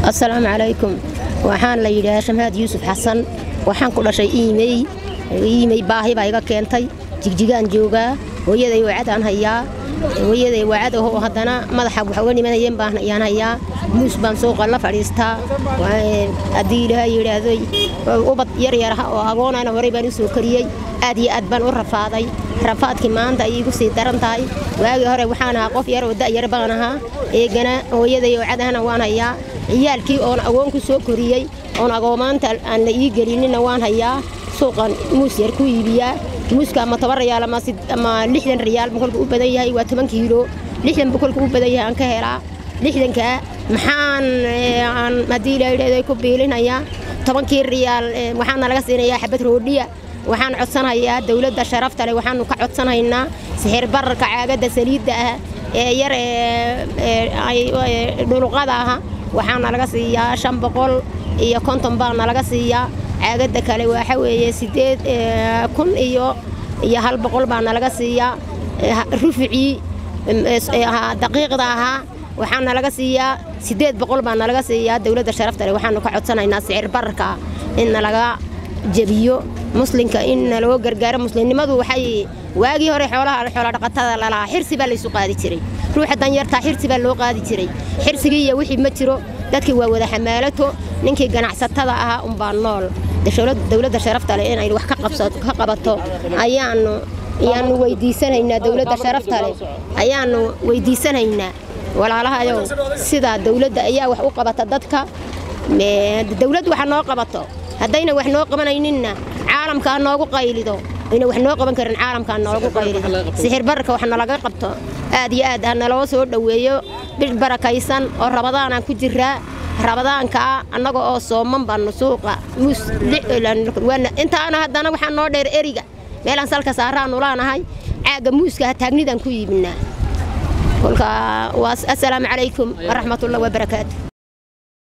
asalaamu calaykum waxaan la yidhahaa shamaad yuusuf xasan waxaan ku dhashay iimey iimey baahi baa iga keentay jigjigaan joogaa hooyaday wacadaan hayaa hooyaday wacad ahoo haddana madaxa wax uga dhimanayeen baan ayaan hayaa muus baan suuqa la fadhiistaa haddii ilaaha yidhaahday ubad yaryar ah oo agoonana horey baan u soo kariyey aad iyo aad baan u rafaaday rafaadkii maanta ayay igu sii daran tahay waagii hore waxaan ahaa qof yar oo da'yar baan ahaa eegana hooyaday wacadahana waan hayaa ciyaalkii oon agoon ku soo koriyey oon agoomaanta aan la ii gelinina waan hayaa suuqan muus yar ku iibiyaa muuska ama toban riyaal ama lixdan riyaal bokolka u badan yahay waa toban kiilo lixdan bokolka u badan yahay aan ka helaa lixdankaa maxaan haddii la yidhahdo ku biilinayaa tobankii riyaal waxaana laga siinayaa xabad roodhiya waxaan codsanayaa dowladda sharafta leh waxaanu ka codsanaynaa sixir bararka caagadda saliidda ah ee yar ee dhuluqada ah waxaana laga siiyaa shan boqol iyo konton baana laga siiyaa caagadda kale waxa weeye sideed kun iyo iyo hal boqol baana laga siiyaa ruficii daqiiqda ahaa waxaana laga siiyaa sideed boqol baana laga siiyaa dowladda sharafta leh waxaanu ka codsanaynaa sicir bararka in nalaga jebiyo muslinka in naloo gargaaro muslimnimadu waxay waagii hore xoolaha xoola dhaqatada lalahaa xirsi baa laysu qaadi jiray ruuxa danyartaa xirsi baa loo qaadi jiray xirsigii iyo wixii ma jiro dadkii waa wada xamaalato ninkii ganacsatada ahaa unbaa nool dowladda sharafta leh inay wax ka qabato ayaanu ayaanu weydiisanaynaa dowladda sharafta leh ayaanu weydiisanaynaa walaalahayow sidaa dowladda ayaa wax u qabata dadka dowladd waxa noo qabato haddayna wax noo qabanayninna caalamkaa noogu qaylido ayna wax noo qaban karin caalamkaa noogu qaylido sixir bararka wax nalaga qabto aad iyo aad ha naloo soo dhoweeyo bish barakaysan oo rabadaanaan ku jiraa rabadaankaa annaga oo sooman baanu suuqa muus intaana haddana waxaa noo dheer eriga meelaan salka saaraanu laanahay caagga muuska ha taagnidaan ku iibinaa kolka waa assalaamu calaykum waraxmatullahi wabarakaatu